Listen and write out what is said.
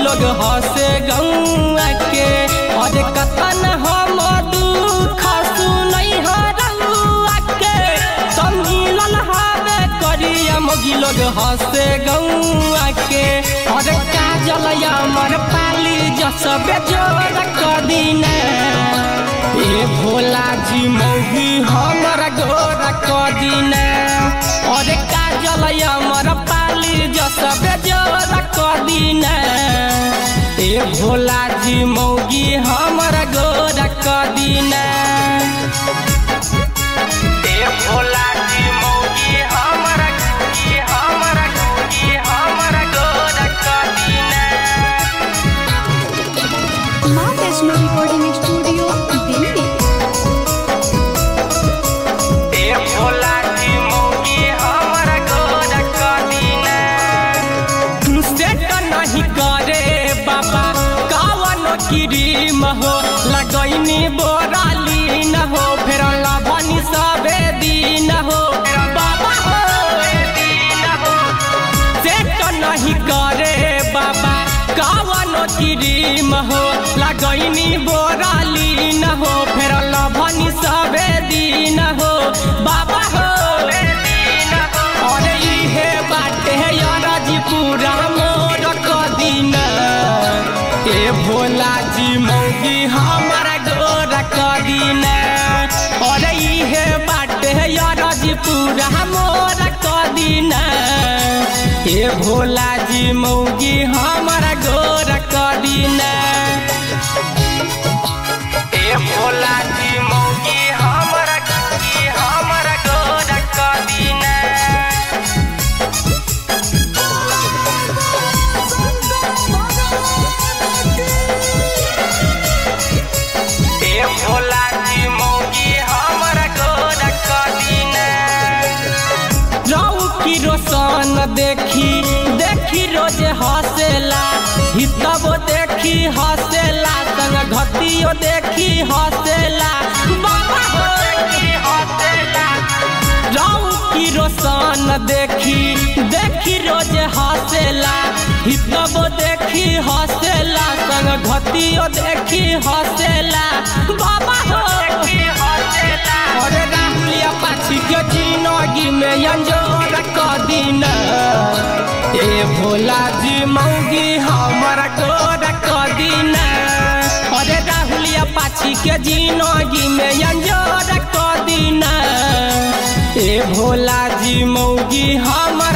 लोग हंसे गौआ के और कतन हम दुख सुनई हो रउआ के सब मिलल हवे करिया मोगी लोग हंसे गौआ के और काजल अमर पाली जसबे जोर कदीने ए भोला जी मौगी हमर गोर कदीने और काजल अमर पाली जसबे जोर कदीने ए भोला जी मौगी हमर गोर कदीने ए भोला जी मौगी हमर गोगी हमर गोगी हमर गोर कदीने माँ वैष्णो रिकॉर्डिंग स्टूडियो दिल्ली ए भोला जी मौगी हमर गोर कदीने सेट नहीं करे बाबा कावन क्रीम हो लगैनी बोराली न हो फेर लभनी सबे दिन हो बाबा हो दिन हो सेट नहीं करे बाबा कावन क्रीम हो लगैनी बोराली न हो फेर लभनी सबे दिन हो बाबा हो दिन हो अरे इहे बाटे याराजी पूरा मोर कदीन ए भोला जी मौगी हमारा गोर कदीन अरे इहे बाटे याराजी पूरा मोर कदीन ए भोला जी मौगी हमारा गोर कदीन ए भोला जी मौगी हमारा गोगी हमारा गोर कदीन ए भोला जी मौगी हमर गोर कदीने रऊ की रोशन देखी देखी रोज हंसेला हितबो देखी हंसेला संग घटियो देखी हंसेला बाबा हो देखी हंसेला रऊ की रोशन देखी देखी रोज हंसेला हितबो देखी हंसेला संग घटियो देखी हंसेला बाबा हो देखी हंसेला अरे राहुलिया पाछी के जिंदगी में अंजोर कदीन ए भोला जी मौगी हमर गोर कदीन अरे राहुलिया पाछी के जिंदगी में अंजोर कदीन ए भोला जी मौगी हम